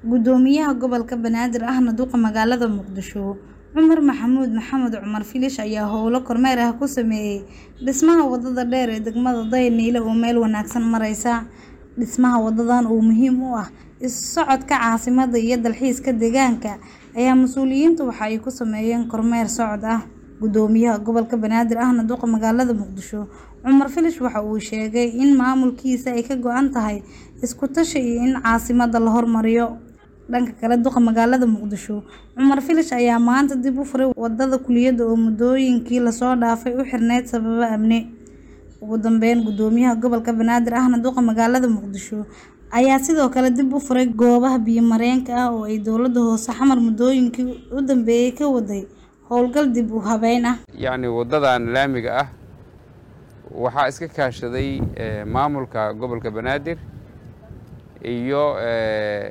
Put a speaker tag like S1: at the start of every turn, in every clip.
S1: Guddoomiyaha gobolka Banaadir ahna duqa magaalada Muqdisho Cumar Maxamuud Maxamed Cumar Filish ayaa howlo kormeer ah ku sameeyay dhismaha wadada dheer ee degmada Dayanile oo meel wanaagsan maraysa. Dhismaha wadadan oo muhiim u ah isu socodka caasimadda iyo dalxiiska deegaanka ayaa mas'uuliyiintu waxa ay ku sameeyeen kormeer socod ah. Guddoomiyaha gobolka Banaadir ahna duqa magaalada Muqdisho Cumar Filish waxa uu sheegay in maamulkiisa ay ka go'an tahay isku tashi iyo in caasimadda la horumariyo. Dhanka kale, duqa magaalada Muqdisho Cumar Filish ayaa maanta dib u furay wadada Kuliyada oo muddooyinkii la soo dhaafay u xirneyd sababo amni. Ugu dambeyn, Guddoomiyaha gobolka Banaadir ahna duqa magaalada Muqdisho ayaa sidoo kale dib u furay goobaha biyo-mareenka ah oo ay dowladda hoose xamar muddooyinkii u dambeeyay ka waday howlgal dib u habeyn ah.
S2: yacni waddadan laamiga ah waxaa iska kaashaday eh, maamulka gobolka banaadir iyo eh,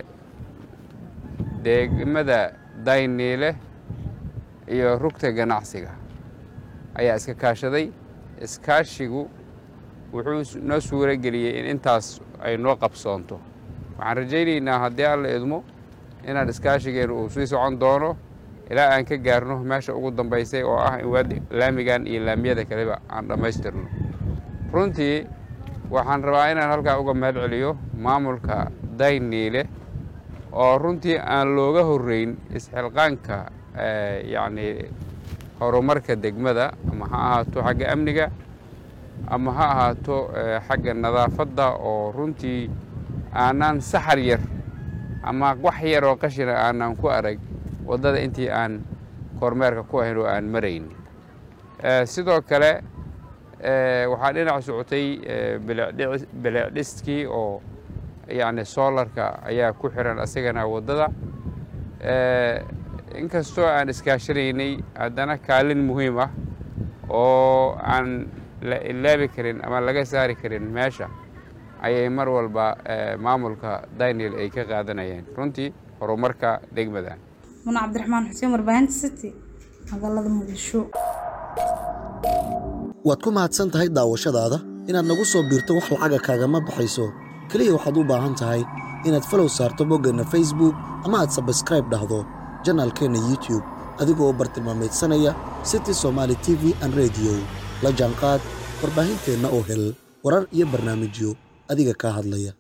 S2: degmada dayniile iyo rugta ganacsiga ayaa iska kaashaday iskaashigu wuxuu s- noo suuro geliyey in intaas ay noo qabsoonto waxaan rajaynaynaa haddii alla idmo inaan iskaashigeenu uu sii socon doono ilaa aan ka gaarno meesha ugu dambaysay oo ah in waad laamigan iyo laamiyada kaleba aan dhammaystirno runtii waxaan rabaa inaan halkaa uga mahad celiyo maamulka dayniile oo runtii aan looga horreyn isxilqaanka eh, yacni horumarka degmada ama ha ahaato xagga amniga ama ha ahaato eh, xagga nadaafadda oo runtii aanaan saxar yar ama wax yar oo qashina aanan ku arag waddada intii aan kormeerka ku ahayn oo aan marayn Eh, sidoo kale eh, waxaa dhinac socotay eh, bilicdhicis- bilicdhiskii oo yacni soolarka ayaa ku xiran asagana waddada Eh, inkastoo aan iskaashanaynay haddana kaalin muhiim ah oo aan la ilaabi karin ama laga saari karin meesha ayay mar walba eh, maamulka daniel ay ka qaadanayeen runtii horumarka degmadan
S1: Muna Cabdiraxmaan Xuseen warbaahinta City magaalada Muqdisho.
S3: waad ku mahadsan tahay daawashadaada inaad nagu soo biirto wax lacaga kaagama baxayso keliya waxaad u baahan tahay inaad falow saarto boggeenna facebook ama aad sabskraib dhahdo janaalkeenna youtube adigoo bartilmaameedsanaya city somaali t v an radio la jaanqaad warbaahinteenna oo hel warar iyo barnaamijyo adiga kaa hadlaya